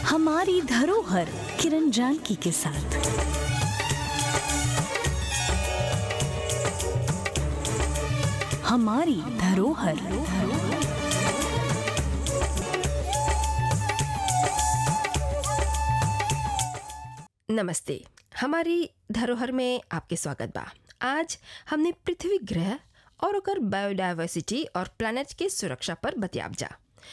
हमारी धरोहर किरण जानकी के साथ हमारी धरोहर नमस्ते हमारी धरोहर में आपके स्वागत बा आज हमने पृथ्वी ग्रह और ओकर बायोडाइवर्सिटी और प्लैनेट के सुरक्षा पर बतियाब जा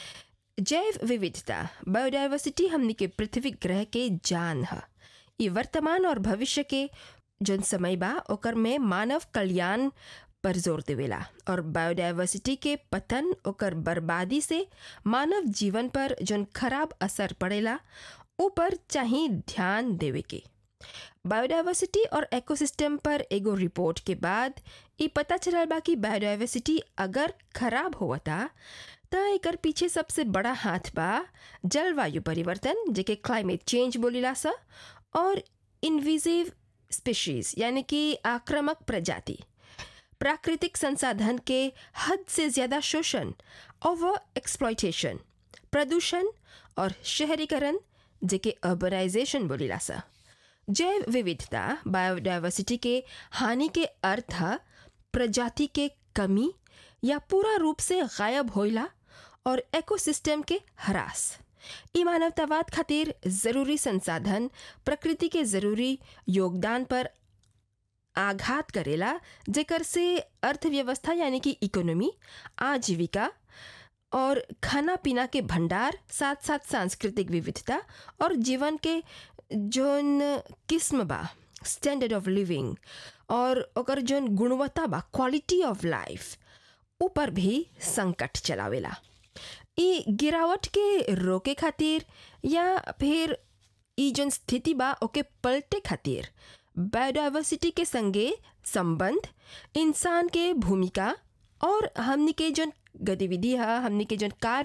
जैव विविधता बायोडाइवर्सिटी हमनी के पृथ्वी ग्रह के जान ह ई वर्तमान और भविष्य के जौन समय बा ओकर में मानव कल्याण पर जोर देवेला और बायोडाइवर्सिटी के पतन ओकर बर्बादी से मानव जीवन पर जौन खराब असर पड़ेला ऊपर चाही ध्यान देवे के बायोडाइवर्सिटी और इकोसिस्टम पर एगो रिपोर्ट के बाद ई पता चलल बा कि बायोडाइवर्सिटी अगर खराब होवता त एकर पीछे सबसे बड़ा हाथ बा जलवायु परिवर्तन जेके क्लाइमेट चेंज बोलीला सा और इन्विजिव स्पीशीज यानी कि आक्रामक प्रजाति प्राकृतिक संसाधन के हद से ज़्यादा शोषण ओवर एक्सप्लॉयटेशन प्रदूषण और शहरीकरण जेके अर्बनाइजेशन बोलीला सा जैव विविधता बायोडाइवर्सिटी के हानि के अर्थ ह प्रजाति के कमी या पूरा रूप से गायब होइला और इकोसिस्टम के ह्रास ई मानवतावाद खातिर जरूरी संसाधन प्रकृति के जरूरी योगदान पर आघात करेला जेकर से अर्थव्यवस्था यानी कि इकोनॉमी आजीविका और खाना पीना के भंडार साथ साथ सांस्कृतिक विविधता और जीवन के जोन किस्म बा स्टैंडर्ड ऑफ लिविंग और ओकर जोन गुणवत्ता बा क्वालिटी ऑफ लाइफ ऊपर भी संकट चलावेला ई गिरावट के रोके खातिर या फिर ई जोन स्थिति बा ओके पलटे खातिर बायोडाइवर्सिटी के संगे संबंध इंसान के भूमिका और हमनी के जोन गतिविधि है हमनी के जोन कार्य